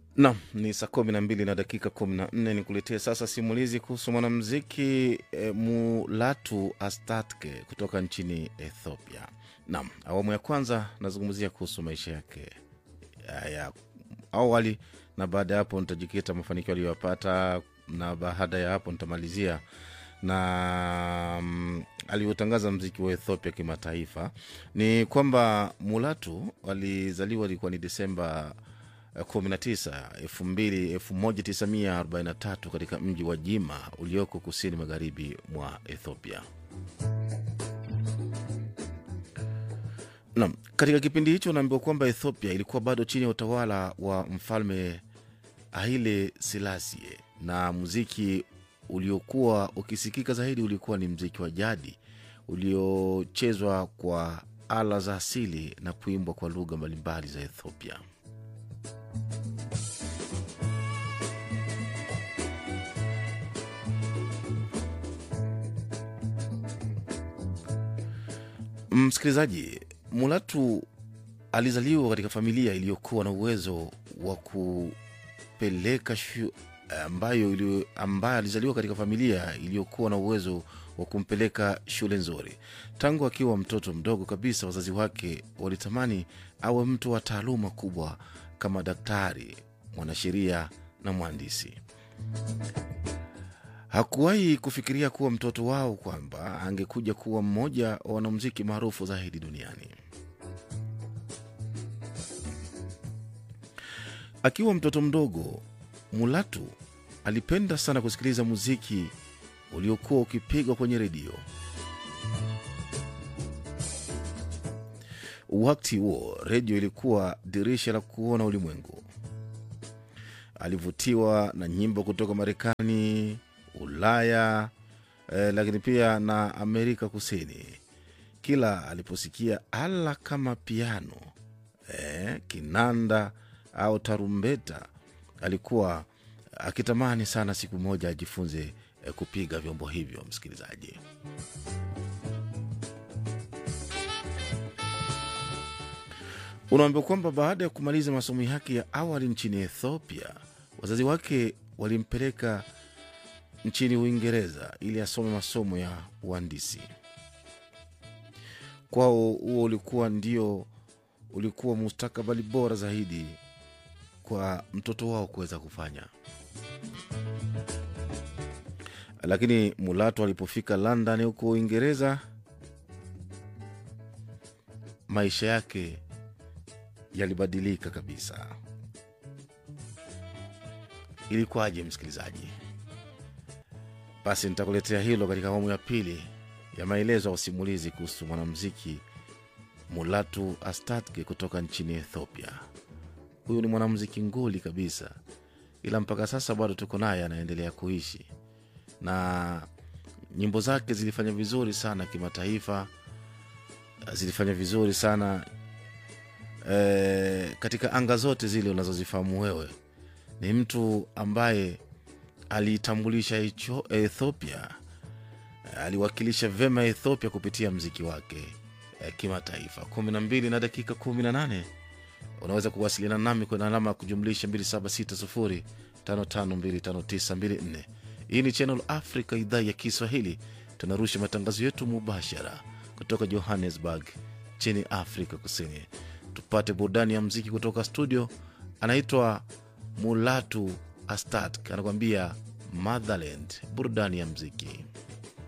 Nam ni saa kumi na mbili na dakika kumi na nne ni kuletea sasa simulizi kuhusu mwanamziki e, Mulatu Astatke kutoka nchini Ethiopia. Nam, awamu ya kwanza nazungumzia kuhusu maisha yake ya, ya awali, na baada ya hapo nitajikita mafanikio aliyoyapata, na baada ya hapo nitamalizia na mm, alivyotangaza mziki wa Ethiopia kimataifa. Ni kwamba Mulatu alizaliwa ilikuwa ni Desemba 19 2000 1943 katika mji wa Jima ulioko kusini magharibi mwa Ethiopia. Naam, katika kipindi hicho naambiwa kwamba Ethiopia ilikuwa bado chini ya utawala wa mfalme Haile Selassie na muziki uliokuwa ukisikika zaidi ulikuwa ni mziki wa jadi uliochezwa kwa ala za asili na kuimbwa kwa lugha mbalimbali za Ethiopia. Msikilizaji, Mulatu alizaliwa katika familia iliyokuwa na uwezo wa kupeleka shu, ambayo, ili, ambayo alizaliwa katika familia iliyokuwa na uwezo wa kumpeleka shule nzuri. Tangu akiwa mtoto mdogo kabisa, wazazi wake walitamani awe mtu wa taaluma kubwa kama daktari, mwanasheria na mhandisi. Hakuwahi kufikiria kuwa mtoto wao kwamba angekuja kuwa mmoja wa wanamuziki maarufu zaidi duniani. Akiwa mtoto mdogo, Mulatu alipenda sana kusikiliza muziki uliokuwa ukipigwa kwenye redio. Wakati huo redio ilikuwa dirisha la kuona ulimwengu. Alivutiwa na nyimbo kutoka Marekani, Ulaya eh, lakini pia na Amerika Kusini. Kila aliposikia ala kama piano eh, kinanda au tarumbeta, alikuwa akitamani sana siku moja ajifunze eh, kupiga vyombo hivyo. Msikilizaji, unaambiwa kwamba baada ya kumaliza masomo yake ya awali nchini Ethiopia, wazazi wake walimpeleka nchini Uingereza ili asome masomo ya uhandisi. Kwao huo ulikuwa ndio ulikuwa mustakabali bora zaidi kwa mtoto wao kuweza kufanya. Lakini Mulatu alipofika London huko Uingereza, maisha yake yalibadilika kabisa. Ilikuwaje msikilizaji? Basi nitakuletea hilo katika awamu ya pili ya maelezo ya usimulizi kuhusu mwanamuziki Mulatu Astatke kutoka nchini Ethiopia. Huyu ni mwanamuziki nguli kabisa, ila mpaka sasa bado tuko naye, anaendelea kuishi na nyimbo zake zilifanya vizuri sana kimataifa, zilifanya vizuri sana e, katika anga zote zile unazozifahamu wewe. Ni mtu ambaye aliitambulisha hicho Ethiopia, aliwakilisha vema Ethiopia kupitia mziki wake eh, kimataifa. kumi na mbili na dakika kumi na nane unaweza kuwasiliana nami kwenye alama ya kujumlisha 2760552594. Hii ni Channel Africa, idhaa ya Kiswahili. Tunarusha matangazo yetu mubashara kutoka Johannesburg nchini Afrika Kusini. Tupate burudani ya mziki kutoka studio. Anaitwa Mulatu Astat anakuambia Motherland, burudani ya mziki.